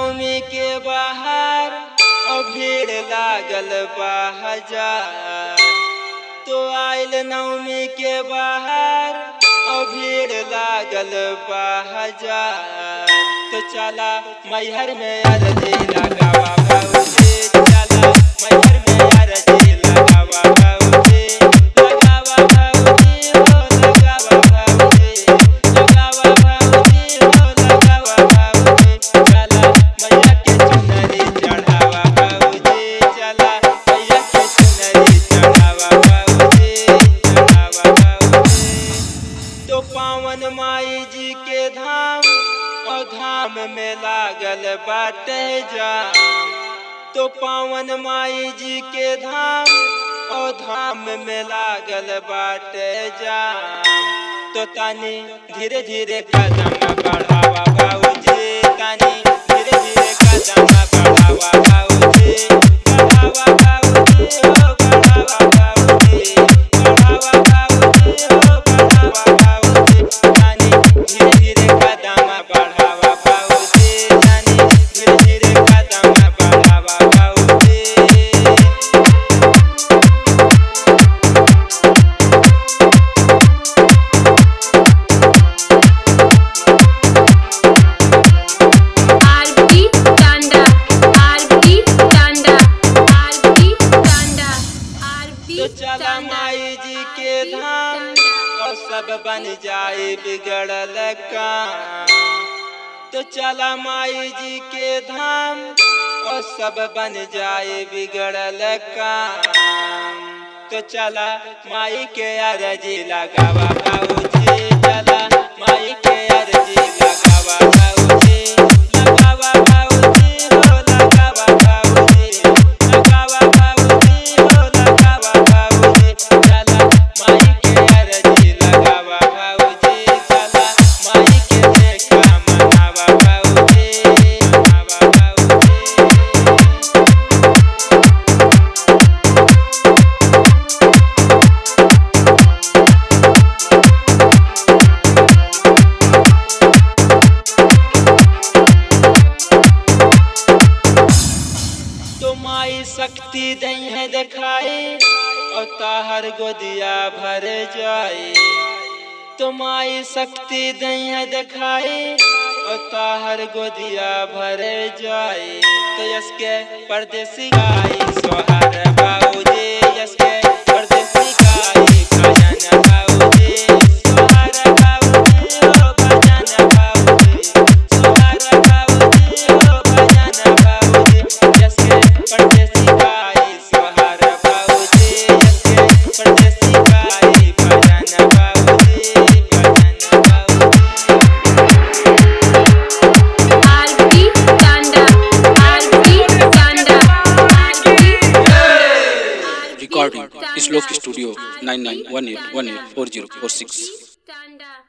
नवमी के बाहर और भीड़ लागल बा हजार तो आइल नवमी के बाहर और भीड़ लागल बा हजार तो चला मैहर में अर्जी लगावा भौजी चला मैहर में अर्जी लगावा भौजी लगावा भौजी हो लगावा भौजी लगावा भौजी हो लगावा भौजी चला मैया के चुनरी चढ़ावा भौजी चला मैया के चुनरी चढ़ावा भौजी चढ़ावा भौजी तो पावन माई जी के धाम और धाम में लागल बाटे जाम तो पावन माई जी के धाम और धाम में लागल बाटे जाम तो तानी धीरे धीरे कदम बढ़ावा भाऊजी तानी धीरे धीरे कदम बढ़ावा भाऊजी बढ़ावा भाऊजी हो बढ़ावा भाऊजी बढ़ावा भाऊजी हो बढ़ावा भाऊजी तानी धीरे धीरे कदम बढ़ावा भाऊजी तानी धीरे धीरे कदम बढ़ावा भाऊजी आरती टांडा आरती टांडा आरती टांडा आरती तो चला माई जी के धाम और सब बन जाए बिगड़ल काम तो चला माई जी के धाम और सब बन जाए बिगड़ल काम तो चला माई के अर्जी लगावा भाऊजी चला माई के अर्जी लगावा भाऊजी लगावा भाऊजी हो लगावा भाऊजी लगावा भाऊजी हो लगावा भाऊजी चला माई के अर्जी लगावा भाऊजी चला माई के देखा मनावा भाऊजी मनावा भाऊजी तो माई शक्ति दई है दिखाई और ताहर गोदिया भर जाए तो माई शक्ति दई है दिखाई और ताहर गोदिया भर जाए तो यसके परदेसी गाई सोहर बाबूजी यसके परदेसी गाई भजन बाबूजी सोहर बाबूजी हो भजन बाबूजी सोहर बाबूजी हो भजन बाबूजी यसके परदेसी गाई सोहर बाबूजी यसके परदेसी गाई भजन बाबूजी भजन बाबूजी आरती टांडा आरती टांडा आरती Recording Sloke Studio 9918184046. टांडा